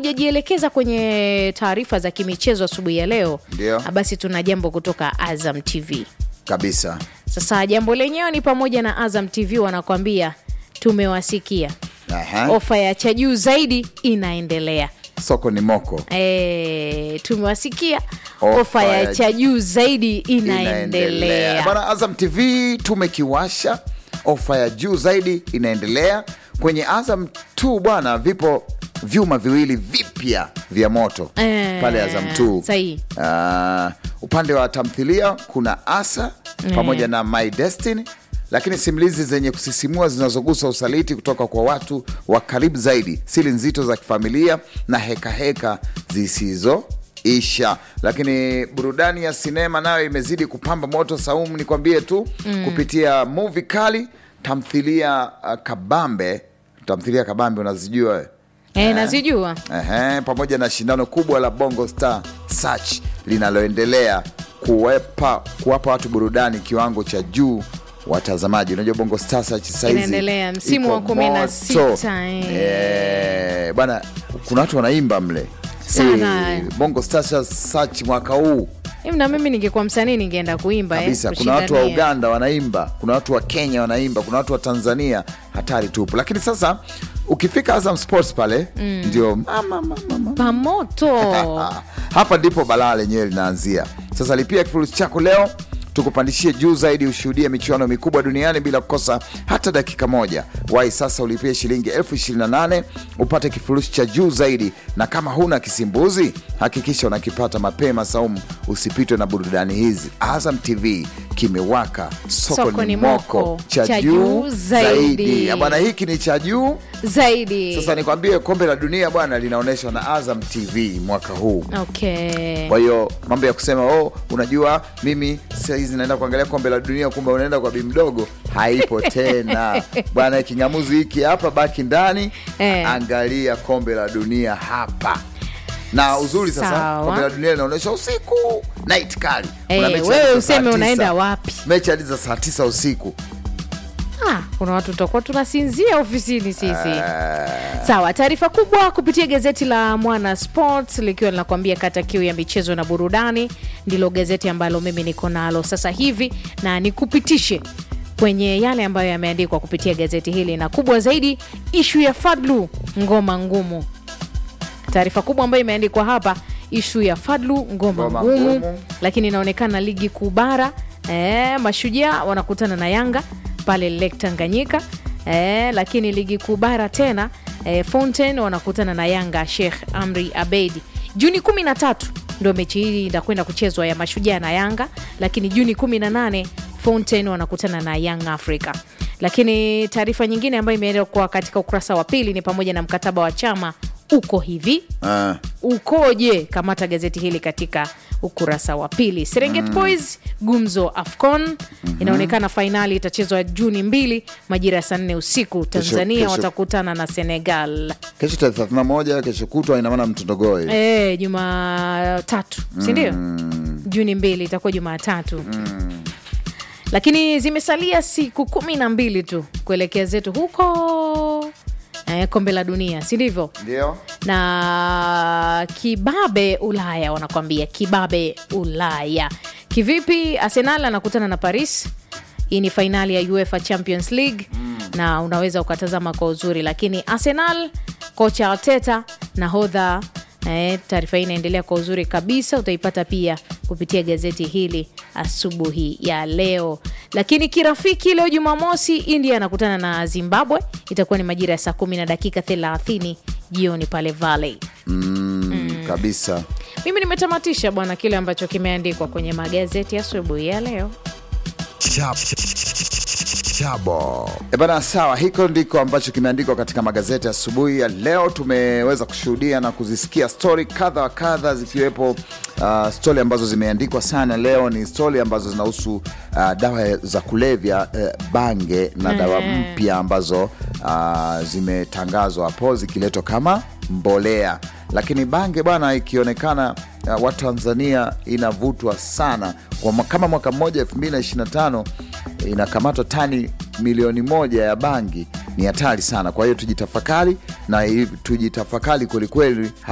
hatujajielekeza kwenye taarifa za kimichezo asubuhi ya leo, Ndio. ah, basi tuna jambo kutoka Azam TV. kabisa. Sasa jambo lenyewe ni pamoja na Azam TV wanakwambia tumewasikia, Aha. ofa ya cha juu zaidi inaendelea. Soko ni moko E, tumewasikia Ofa ofa ya ya- cha juu zaidi inaendelea. Bwana Azam TV tumekiwasha, ofa ya juu zaidi inaendelea kwenye Azam tu bwana, vipo vyuma viwili vipya vya moto Eh, pale Azam tu. sahihi. Ah, upande wa tamthilia kuna Asa pamoja na My Destiny, lakini simulizi zenye kusisimua zinazogusa usaliti kutoka kwa watu wa karibu zaidi, siri nzito za kifamilia na hekaheka zisizoisha. Lakini burudani ya sinema nayo imezidi kupamba moto. Saumu, nikwambie tu kupitia movie kali, tamthilia uh, kabambe, tamthilia kabambe unazijua wewe? E, nazijua Ehe, pamoja na shindano kubwa la Bongo Star Search linaloendelea kuwepa kuwapa watu burudani kiwango cha juu watazamaji. Unajua Bongo Star Search sasa hizi Inaendelea, msimu iko wa kumi na moto. sita, eh. Eh, bwana, kuna watu wanaimba mle Sana. Eh, Bongo Star Search mwaka huu hivi, na mimi ningekuwa msanii ningeenda kuimba eh, kabisa. Kuna watu wa kushindania. Uganda wanaimba, kuna watu wa Kenya wanaimba, kuna watu wa Tanzania, hatari tupu. Lakini sasa ukifika Azam Sports pale ndio mama, mama, mama. pamoto hapa ndipo balaa lenyewe linaanzia. Sasa lipia kifurushi chako leo tukupandishie juu zaidi, ushuhudie michuano mikubwa duniani bila kukosa hata dakika moja. Wai sasa ulipie shilingi elfu ishirini na nane upate kifurushi cha juu zaidi, na kama huna kisimbuzi hakikisha unakipata mapema. Saumu, usipitwe na burudani hizi. Azam TV kimewaka, soko, Soko ni ni moko, moko, cha, cha juu juu zaidi. zaidi. Ya Bwana, hiki ni cha juu zaidi sasa. Nikwambie, kombe la dunia bwana linaonyeshwa na Azam TV mwaka huu. okay. Kwa hiyo mambo ya kusema oh, unajua mimi sahizi naenda kuangalia kombe la dunia, kumbe unaenda kwa bi mdogo, haipo tena bwana. Kingamuzi hiki hapa, baki ndani Eh. angalia kombe la dunia hapa. Na uzuri sasa, Sawa. kombe la dunia linaonyesha usiku, night kali. Eh, Kuna mechi wewe hadi za useme saa unaenda tisa. wapi? Mechi hadi za saa tisa usiku. Ah, kuna watu tutakuwa tunasinzia ofisini sisi. Sawa, taarifa kubwa kupitia gazeti la Mwana Sports likiwa linakuambia kata kiu ya michezo na burudani, ndilo gazeti ambalo mimi niko nalo sasa hivi, na nikupitishe kwenye yale ambayo yameandikwa kupitia gazeti hili, na kubwa zaidi, ishu ya Fadlu ngoma ngumu. Taarifa kubwa ambayo imeandikwa hapa, ishu ya Fadlu ngoma Ngoma ngumu, ngumu. lakini inaonekana ligi kuu bara eh, mashujaa wanakutana na Yanga pale Lake Tanganyika eh, lakini ligi kuu bara tena eh, Fountain wanakutana na Yanga Sheikh Amri Abeid Juni 13 ndio mechi hii itakwenda kuchezwa ya mashujaa na Yanga, lakini Juni 18 Fountain wanakutana na Young Africa. Lakini taarifa nyingine ambayo imeelekwa katika ukurasa wa pili ni pamoja na mkataba wa chama uko hivi Ah, ukoje? Kamata gazeti hili katika ukurasa wa pili. Serengeti Boys gumzo AFCON inaonekana fainali itachezwa Juni mbili majira ya saa nne usiku. Tanzania kesho. watakutana na Senegal kesho tarehe thelathini na moja kesho kutwa, ina maana mtondogoe e, Jumatatu sindio? Juni mbili itakuwa Jumatatu lakini zimesalia siku kumi na mbili tu kuelekea zetu huko eh, kombe la dunia si ndivyo? ndio na kibabe Ulaya, wanakwambia kibabe Ulaya. Kivipi? Arsenal anakutana na Paris. Hii ni fainali ya UEFA Champions League na unaweza ukatazama kwa uzuri, lakini Arsenal, kocha Arteta nahodha Eh, taarifa hii inaendelea kwa uzuri kabisa, utaipata pia kupitia gazeti hili asubuhi ya leo. Lakini kirafiki, leo Jumamosi, India anakutana na Zimbabwe, itakuwa ni majira ya saa kumi na dakika 30 jioni pale Valley. mm, kabisa. Mimi nimetamatisha bwana kile ambacho kimeandikwa kwenye magazeti asubuhi ya leo. Chabo. E bana, sawa, hiko ndiko ambacho kimeandikwa katika magazeti asubuhi ya leo. Tumeweza kushuhudia na kuzisikia stori kadha wa kadha, zikiwepo uh, stori ambazo zimeandikwa sana leo. Ni stori ambazo zinahusu uh, dawa za kulevya uh, bange na dawa mpya ambazo uh, zimetangazwa hapo zikiletwa kama mbolea, lakini bange bwana ikionekana uh, Watanzania inavutwa sana kwa mwa- kama mwaka mmoja 2025 inakamatwa tani milioni moja ya bangi, ni hatari sana. Kwa hiyo tujitafakari na tujitafakari kwelikweli.